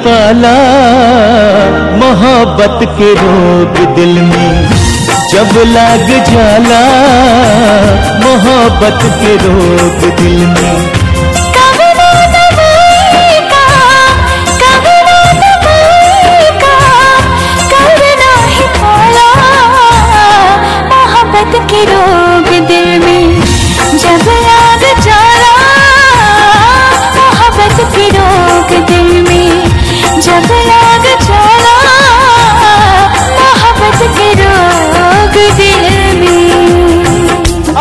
पाला मोहब्बत के रोग दिल में जब लाग जाला मोहब्बत के रोग दिल में कभी ना दबाई का कभी ना दबाई का कभी ना ही पाला मोहब्बत के रोग दिल में जब याद जाला मोहब्बत के रोग दिल में जब याद जाला मोहब्बत के रोग दिल में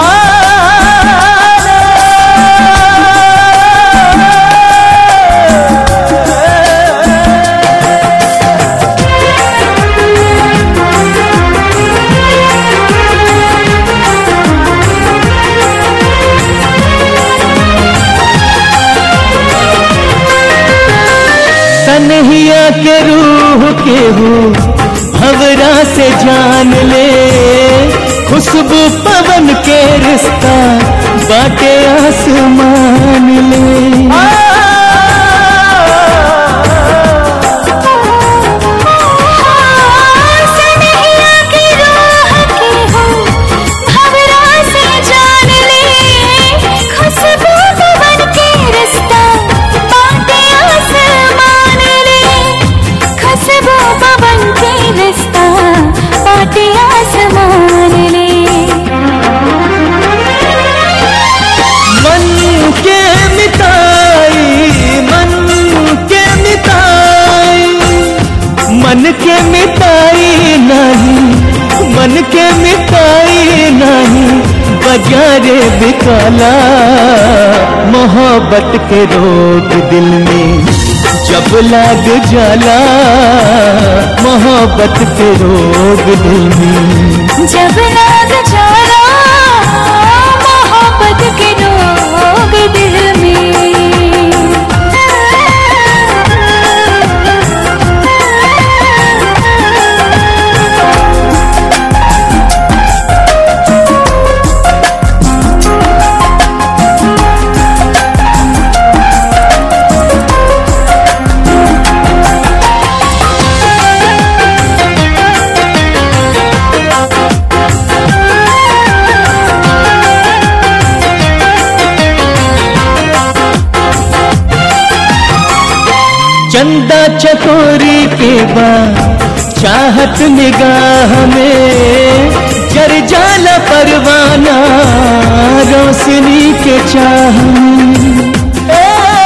तनहिया के रूह के हूँ हवरा से जान ले खुशबू पवन के रिश्ता बाटे आसमान ले सनहिया की राह के हो भंवरा से जान ले खुशबू पवन के रिश्ता बाटे आसमान ले खुशबू पवन के रिश्ता बाटे आसमान ले मन के मिताई मन के मिताई मन के मिताई नहीं मन के मिताई नहीं बजारे बिकाला मोहब्बत के रोग दिल में जब लाग जाला मोहब्बत के रोग दिल में जब लाग जाला मोहब्बत के रोग दिल में चंदा चकोरी के बाद चाहत निगाह में जर जाला परवाना रोशनी के चाह में। ए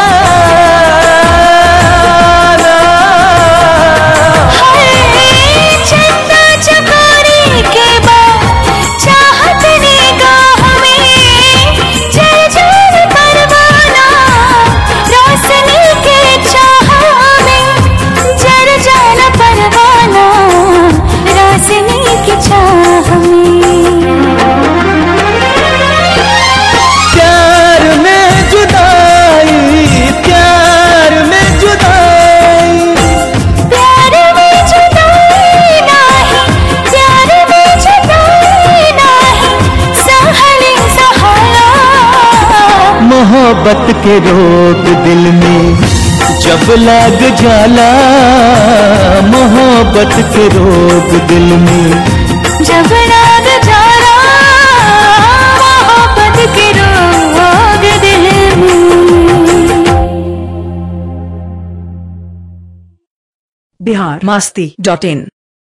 हाय चंदा चकोरी के बाद चाहत निगाह में जल जल परवाना रोशनी के चाह में जल जल परवाना रोशनी के चाह में प्यार में जुदाई प्यार में जुदाई प्यार में जुदाई नाही प्यार में जुदाई नाही सहले सहाला मोहब्बत के रोग दिल में जब लाग जाला मोहब्बत के रोग दिल में जब राग जाला मोहब्बत के रोग दिल में बिहार मास्ती डॉट इन